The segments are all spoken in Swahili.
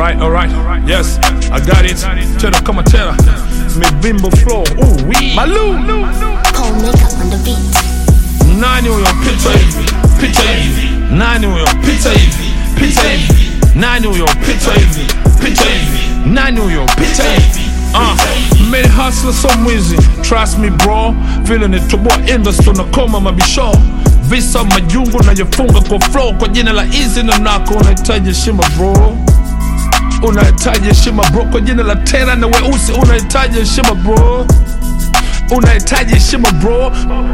Alright, alright, yes, I got it. Tera kama tera, mivimbo flow, ooh wee. Malu, Cold makeup on the beat. nani huyo pita hivi, pita hivi, nani huyo pita hivi, pita hivi, nani huyo pita hivi, pita hivi, nani huyo pita hivi. Uh, many hustler so mwizi trust me bro vile nitoboa industry na koma mabisho visa majungu najifunga kwa flow kwa jina la easy na nako unahitaji heshima bro unahitaji heshima bro kwa jina la tera na weusi unahitaji heshima bro unahitaji heshima bro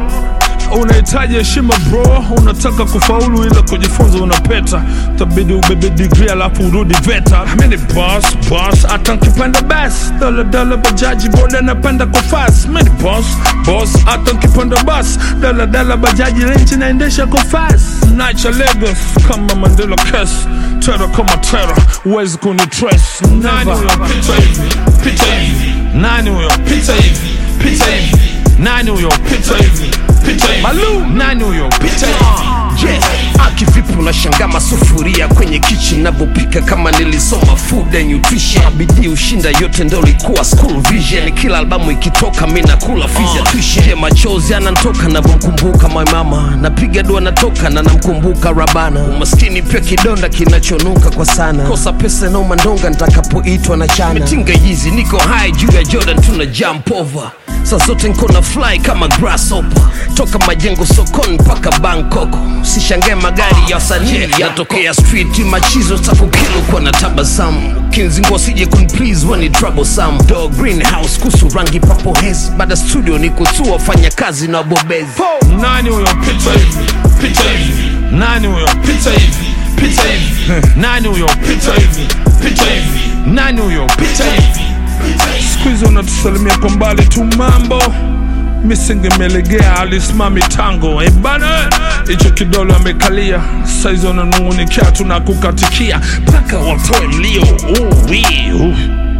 unahitaji heshima bro unataka kufaulu ila kujifunza unapeta tabidi ubebe digri alafu urudi veta mini boss boss hata nkipanda bas daladala bajaji boda napanda kwa fas mini boss boss hata nkipanda bas daladala bajaji renchi naendesha kwa fas nacha Lagos kama Mandela kes tera kama tera huwezi kunitres nani huyo pita hivi pita hivi nani huyo pita hivi pita hivi nani huyo pita hivi pita hivi Malu nani huyo pita hivi yeah. akivipi unashanga masufuria kwenye kichi navyopika kama nilisoma food and nutrition bidii ushinda yote ndo likuwa school vision kila albamu ikitoka mi nakula fizya tuition yeah, machozi anantoka navyomkumbuka my mama napiga dua natoka na namkumbuka rabana umaskini pia kidonda kinachonuka kwa sana kosa pesa na umandonga ntakapoitwa na chana mitinga hizi niko high juu ya jordan tuna jump over saa zote nko na fly kama grasshopper toka majengo sokoni mpaka bangkok sishangae magari ya wasanii yanatokea street machizo takukilu kwa na tabasamu kinzingo sije kunplease wani troublesome dog greenhouse kusu rangi papo hes baada studio ni kutua fanya kazi na bobezi nani huyo pita hivi pita hivi nani huyo pita hivi pita hivi nani huyo pita hivi pita hivi nani huyo pita hivi siku hizi unatusalimia kwa mbali tu mambo misingemelegea alisimami tango ebana hicho kidole amekalia saizi wananungunikia tunakukatikia mpaka watoe mlio uwi uh.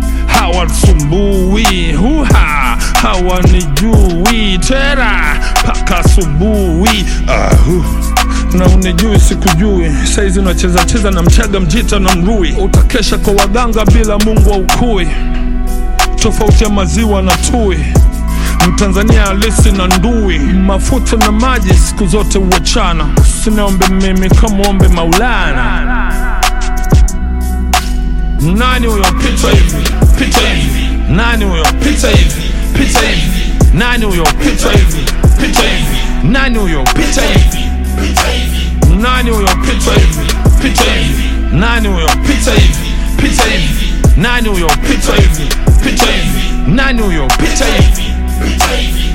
hawasumbui huha hawanijui tera mpaka asubuhi ahu na unijui sikujui saizi unacheza cheza na mchaga mjita na mrui utakesha kwa waganga bila mungu wa ukui tofauti ya maziwa na tui mtanzania halisi na ndui mafuta na maji siku zote huachana sinaombe mimi kamwombe maulana nani huyo pita hivi pita hivi nani huyo pita hivi pita hivi nani huyo pita hivi pita hivi nani huyo pita hivi pita hivi nani huyo pita hivi pita hivi nani huyo pita hivi pita hivi nani huyo pita hivi pita hivi nani huyo pita hivi pita hivi